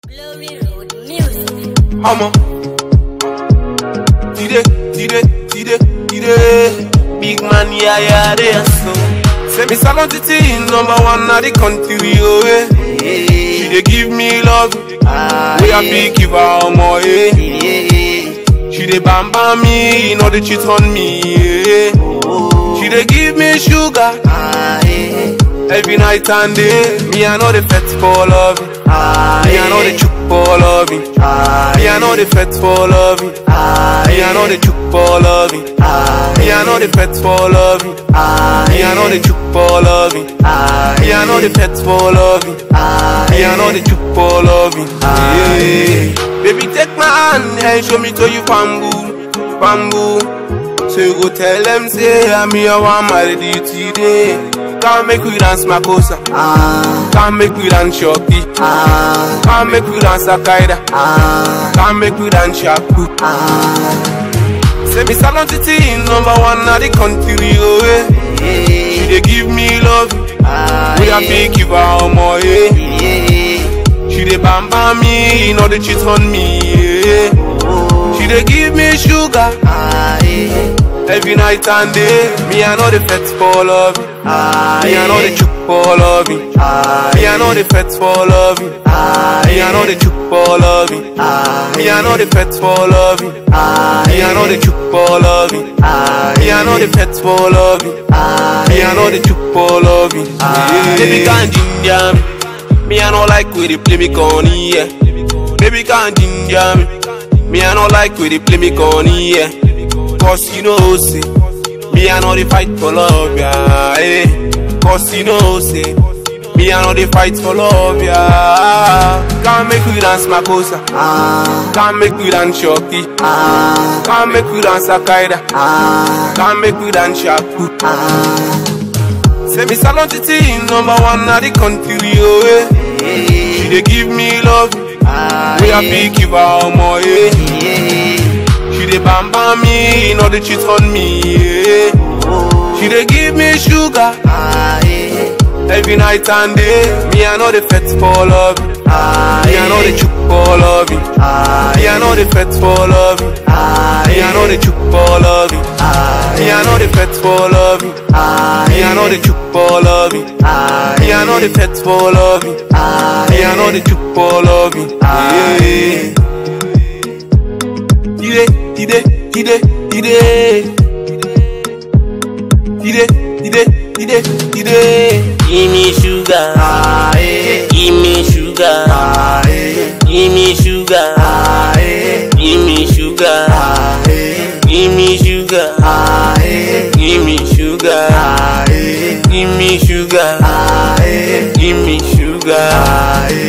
Glory Road Music. Hammer. Tide, tide, tide, tide. Big man, yeah, yeah, they are so. Say me salon titi, number one na the country, oh, eh. She dey give me love, we a big give her more, eh. She dey bam bam me, you know they cheat on me, eh. She dey give me sugar, every night and day. Me I know the fet for love, me I know the chook for love, me I know the fet for love, me I know the chook for love, me I know the fet for love, me I know the chook for love, me I know the fet for love, me I know the chook for love, me yeah. Baby take my hand and show me to you bamboo, bamboo. So you go tell them say I'm here one marry you today. Come make we dance Makosa. Come make we dance Shoki. Come make we dance Akaida. Come make we dance Shaku. Say me salon titi number one na the country oh eh. She dey give me love. We a big give her more eh. She dey bam bam me, you know they cheat on me eh. She dey give me sugar. Every night and day, me I know the fet for love. Me I know the chook for love. Me I know the fet for love. Me I know the chook for love. Me I know the fet for love. Me I know the chook for love. Me I know the fet for love. Me I know the chook for love. Me Baby can't ginger me. Me I know like where they play me corny, yeah. Baby can't ginger me. Me I know like where they play me corny, yeah. Cause you know, say, me I know they fight for love, yeah. Eh. Cause you know, say, me I know they fight for love, yeah. Can't make we dance Makosa. Can't make we dance Shoki. Can't make we dance Akaida. Can't make we dance Shaku. Say me salon titi, number one na the country, oh eh. She dey give me love, we a big give her more, eh. She dey bam bam me, you know they cheat on me, yeah. She dey give me sugar, every night and day. Me I know the fet for love, me I know the chook for love, me I know the fet for love, me I know the chook for love, me I know the fet for love, me I know the chook for love, me I know the fet for love, me I know the chook for love, me yeah. Ide, ide, ide, ide. Ide, ide, ide, ide. Give me sugar, give me sugar, give me sugar, give me sugar, give me sugar, give me sugar, give me sugar, give me sugar.